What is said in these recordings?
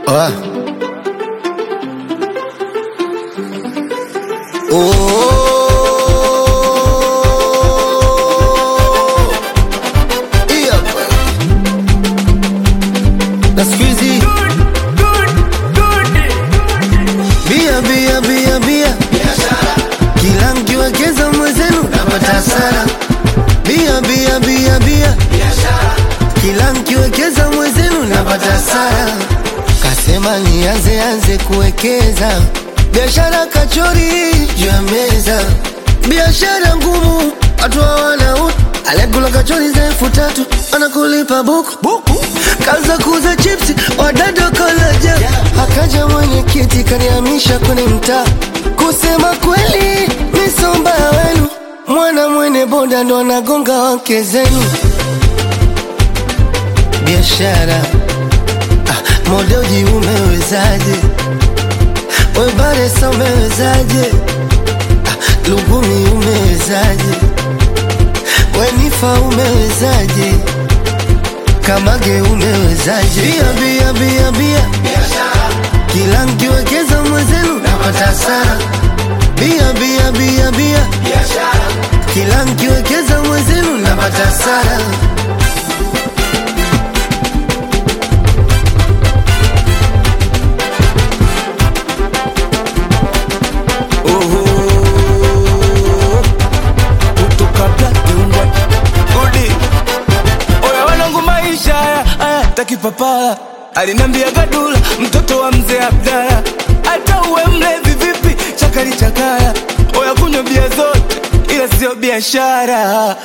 Ah. Oh. Hii hapa. Na siku hizi bia bia bia bia, kila mkiwekeza mwezenu napata hasara. Bia bia bia bia, kila mkiwekeza mwezenu napata hasara. Kasema nianze anze kuwekeza biashara kachori juu ya meza, biashara ngumu, watu hawana utu. Aliyekula kachori za elfu tatu anakulipa buku buku, kaza kuuza chipsi wadada kalaja. Akaja mwenyekiti kanihamisha kwenye mtaa, kusema kweli misomba wenu, mwana mwene boda ndo anagonga wake zenu biashara ah, modoji umewezaje? Webaresa umewezaje? Ah, Lugumi umewezaje? Wenifa umewezaje? Kamage umewezaje? Bia bia bia bia, kila mkiwekeza mwezenu napata hasara. Bia bia bia bia, kila mkiwekeza mwezenu napata hasara. kutoka Black and White. Udi. Oya wanangu maisha haya haya takipapala alinambia gadula mtoto wa mzee Abdala hata uwe mlevi vipi chakali chakaya oya kunywa bia zote ila sio biashara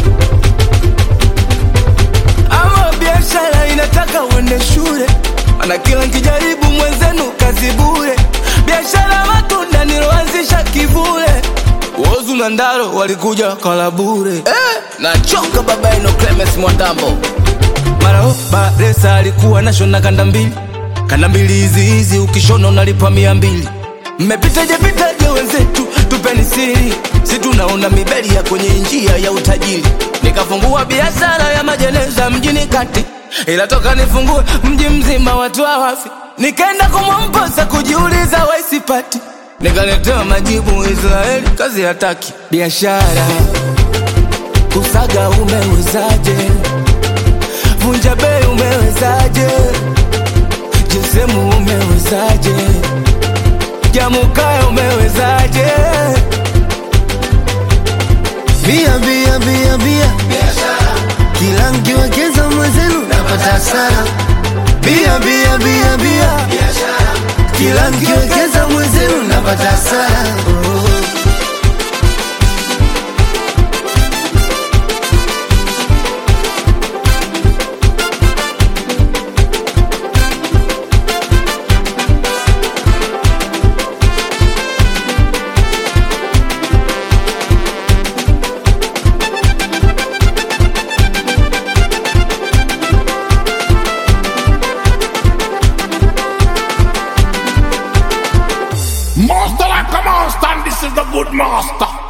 ama biashara inataka uende shule ana kila nkijaribu mwenzenu kazi bure biashara matunda niloanzisha kivule wozu na ndaro walikuja wakala bure eh, nachoka baba yenu Clemens Mwandambo mara baresa alikuwa nashona kanda mbili kanda mbili hizi hizi ukishona unalipa mia mbili mmepitaje pitaje wenzetu tupeni siri si tunaona mibeli ya kwenye njia ya utajiri nikafungua biashara ya majeneza mjini kati ila toka nifungue mji mzima watu hawafi nikaenda kumwamposa kujiuliza waisipati nikaletewa majibu israeli kazi hataki biashara kusaga umewezaje vunja bei umewezaje jesemu umewezaje jamukaya umewezaje Bia bia bia bia, kila mkiwekeza mwezenu napata hasara. Bia bia bia bia, kila mkiwekeza mwezenu napata hasara. Oh. Master like a monster, and this is the good master.